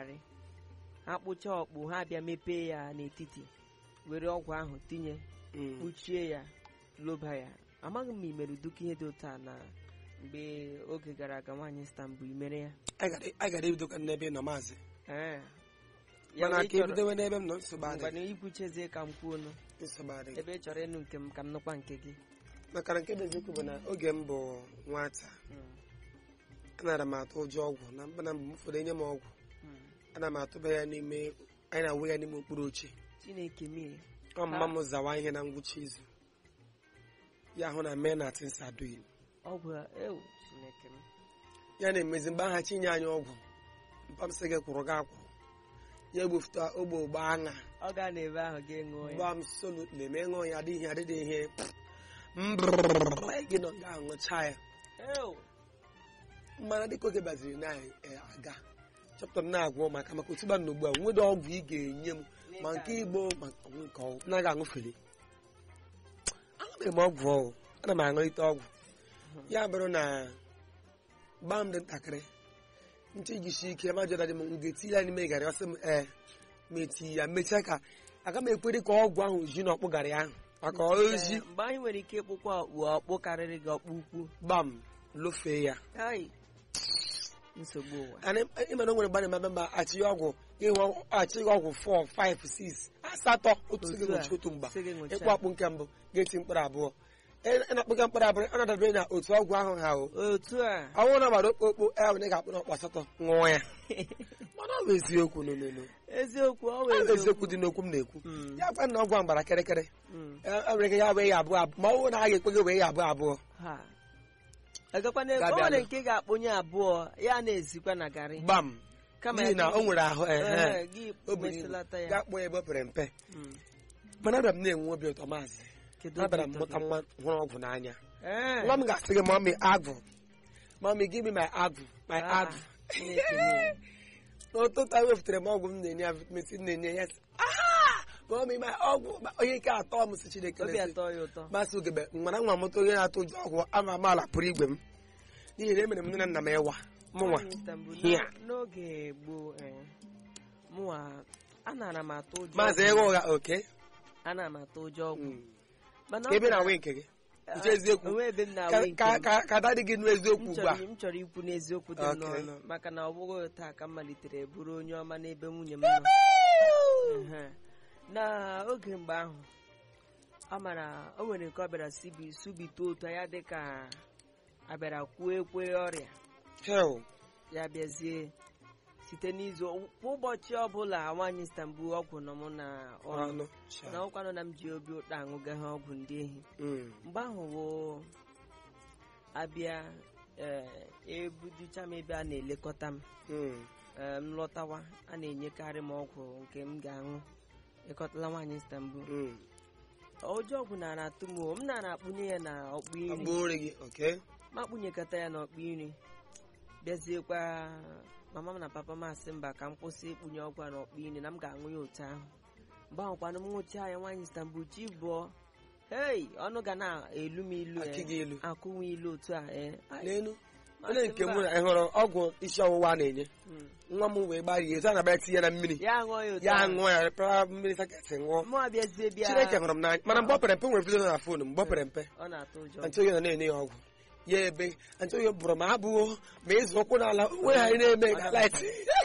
garị ha kpụcha ọkpụ ha bịa mepee ya n'etiti were ọgwụ ahụ tinye Mm. kpuchie ya loba ya amaghị m ma imere uduka ihe dị otu a na mgbe oge gara aga nwaanyị stambul imere ya Anyị gara- anyị gara ebido ka n'ebe ị nọ maazị Ee. Ya mana ị ka chọrọ- ebidowe n'ebe m nọ nsogbu adịghị ngwana ikwuchezie ka m kwuonu nsogbu adịghị ebe ị chọrọ ịnụ nke m ka m nụkwa nke gị maka na nke bụ eziokwu bụ na oge m bụ nwata Mm, anara m atụ ụjọ ọgwụ na mba na mgbe m ụfọdụ enye m ọgwụ mm. ana m atụba ya n'ime anyị na-awụ ya n'ime okpuru oche chineke mie ọ mma m zawa ihe na ngwụcha izu ya hụ na mee na tinsa duin ọgwụ a ewu chineke m ya na-emezi mgbe aha chinye anyị ọgwụ mpa m sị gị kwụrụ gị akwụrụ ya egbufuta ogbe ogbe aṅa ọ ga na-ebe ahụ ga ṅụọ ya gba m solutli ma ịṅụ ya adịghị adịghị ihe mbrrr gị nọ ga aṅụcha ya ewu mana dịka oge baziri na-aga chọpụtara m na-agwọ maka maka otuba na ugbu a nwede ọgwụ ị ga-enye m ma nke igbo ma nke ọgwụ naghị aṅụfere aṅụbeghị m ọgwụ ọgwụ ana m aṅụrịta ọgwụ ya bụrụ na gbaa m dị ntakịrị ntị jisi ike ma jọda dị m m ga-eti ya n'ime garị ọsị m ee ma eti ya mechaa ka aga m ekwere ka ọgwụ ahụ ji n'ọkpụ garị ahụ maka ozi Ee, mgbe anyị nwere ike ịkpụkwa ọkpụ ọkpụ karịrị gị ọkpụ ukwu gbam lofee ya ai nsogbu ụwa Ana ịmana o nwere mgbe a na-eme mba achịghị ọgwụ ịhụ achịghị ọgwụ 4 5 6 asatọ otu Otu gị a, nwụchi otu mgba sị gị ṅụchaa. ịkpụ akpụ nke mbụ ga-eti mkpụrụ abụọ ị na-akpụga mkpụrụ abụọ ọ na-adabere na otu ọgwụ ahụ ha o otu a ọnwụ na gbara okpokpo ya bụ na ị ga-akpụ n'ọkpụ asatọ ṅụọ ya mana ọ bụ eziokwu n'ololo eziokwu ọ ọ bụ bụ eziokwu eziokwu dị n'okwu m na-ekwu Mm, ya gwa na ọgwụ a gbara kịrịkịrị mm. e e nwere ike ya wee ya abụọ abụọ ma ọ bụrụ na a ga-ekwe gị wee ya abụọ abụọ ha agakwana ebe Ga-abịa o nwere nụ. nke ga-akpụnye abụọ ya na-ezikwa na garị gbam kama n'ihi na gị- o nwere ahụ ehe Ehe, gị o buru ibu mesilata ya gaa kpụọ ya ebe o pere mpe Mm. mana abịara m na-enwe obi ụtọ maazị Kedu abịara m obi ụtọ mụta gị? nwa hụrụ ọgwụ n'anya Ee. nwa m ga-asị gị mami agwụ mami give me my agwụ my Ah, agwụ Chineke mie. n'ụtụtụ a wefụtara m ọgwụ m na-enye ya vitamin C na-enye ya sị, "Ah, mami my ọgwụ ma onye nke atọ m si Chineke obi na-esi." atọ ya ụtọ masị ugebe mana nwa mụta onye na-atụ ụjọ ọgwụ ama amaala pụrụ igwe m n'ihi na emere m nne na nna m ịwa mụnwa Nwaanyị Istanbul, Hia. n'o- n'oge gboo eh, mụnwa anara m atụ ụjọ maazị ọgwụ. ịgha ụgha oke ana m atụ ụjọ ọgwụ Mm. mana Ka ebe ọ na bụla- nwe nke gị Ah, uche eziokwu onwe ebe m Ka- na-awe nke ka m. ka- ka dadị gị nụ eziokwu M ugbu a chọrọ m chọrọ ikwu n'eziokwu dị m Okay. n'ọnụ maka na ọ bụghị taa ka m malitere bụrụ onye ọma n'ebe nwunye m nọ Ehe. na oge mgbe ahụ ọ mara o nwere nke ọ bịara sibi subite otu ya dị ka abịara kwuo ekwe ọrịa hell ya bịazie site n'izu kwa ụbọchị ọbụla nwaanyị Istanbul ọgwụ nọ m na ọnụ ọnụ na ọkwanụ na m ji obi ụtọ aṅụga ha ọgwụ ndị ehi Mm. mgbe ahụ wụ abịa ee ebujucha m ebe a na-elekọta m Mm. ee, m lọtawa a na-enyekarị m ọgwụ nke m ga-aṅụ ịkọtala nwaanyị Istanbul Mm. ụjọ ọgwụ nara atụ m o, m nara akpụnye ya na ọkpụ iri Agbụrụ gị oke ma akpụnyekọta ya na ọkpụ iri bịaziekwa mama m na papa m asị mba ka m kwụsị ịkpụnye ọgwụ a na ọkpụ iri na m ga-aṅụ ya otu ahụ mgbe ahụkwanụ m ṅụchaa ya nwaanyị Istanbul chi bụọ hei ọnụ ga na-elu m ilu akị eh, gị elu akụnwe ilu otu a ee n'elu Masị onye nke mba. mụ na ị hụrụ ọgwụ isi ọwụwa a na-enye Mm. nwa m wee gbarie etu a na-abịa tinye na mmiri ya ṅụọ ya otu ya ahụ. ṅụọ ya para mmiri saketị ṅụọ mụ abịazie bịa Chineke hụrụ m n'anya mana mgbe ọ pere mpe nwere vidio na fon mgbe ọ pere mpe ọ na-atụ ụjọ antioyo nọ na-enye ya ọgwụ ya ebe antioyo bụrụ ma abụọ ma ịzụ ụkwụ n'ala onwe ha na-eme galit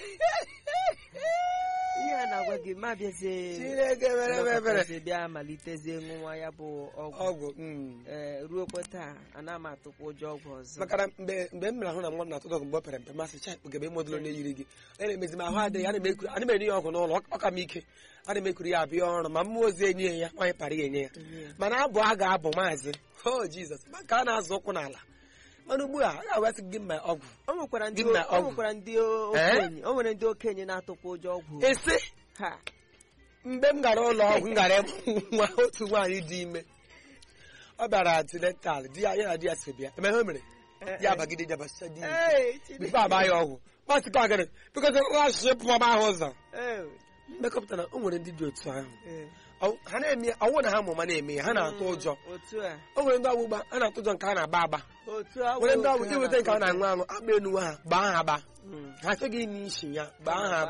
ihe a na-agwa gị ma abịazie Chineke mere m ebere nọkọtazie bịa malitezie ṅụwa ya bụ ọgwụ ọgwụ mm. ee ruokwa taa ana m atụkwa ụjọ ọgwụ ọzọ maka na mgbe mgbe m mere ahụ na nwa m na-atụ ọgwụ mgbe ọ pere mpe masị cha kpugebe ịmodụlo na-eyiri gị a na-emezi m ahụ adịghị ana m ekuru ana m enye ya ọgwụ n'ụlọ ọ ka m ike ana m ekuru ya abịa ọrụ ma mmụọ ozi enye ya nwaanyị para ya enye ya mana abụ a ga-abụ maazị o jizọs maka a na-azụ ụkwụ n'ala mana ugbu a a ga-awasị gị mma ọgwụ o nwekwara ndị Gị na o ọgwụ. nwekwara ndị okenye o nwere ndị okenye na-atụkwa ụjọ ọgwụ ese ha mgbe m gara ụlọ ọgwụ m gara ịmụ nwa otu nwaanyị dị ime ọ bịara antinetal di ya ya na di ya so bịa emeghe o mere ya bagide jabasa di ya Ee, Chineke. bifo agba ya ọgwụ masịkwa gịnị bikọta asụsụ pụọma ahụ ụzọ Ee, mmekọpụtara o nwere ndị dị otu ahụ ee. Ọ- ha na-eme ya ọnwụ na ha mụma na-eme ya ha na-atụ ụjọ otu a o nwere ndị ọgbụ gba a na-atụ ụjọ nke a na-agba agba otu a nwere ndị wụ ọgbụ oke ha iweta nke a na-atụ na-aṅụ aṅụ agba enuwe ha gbaa ha agba Mm. ha sị gị n'isi ya gbaa ha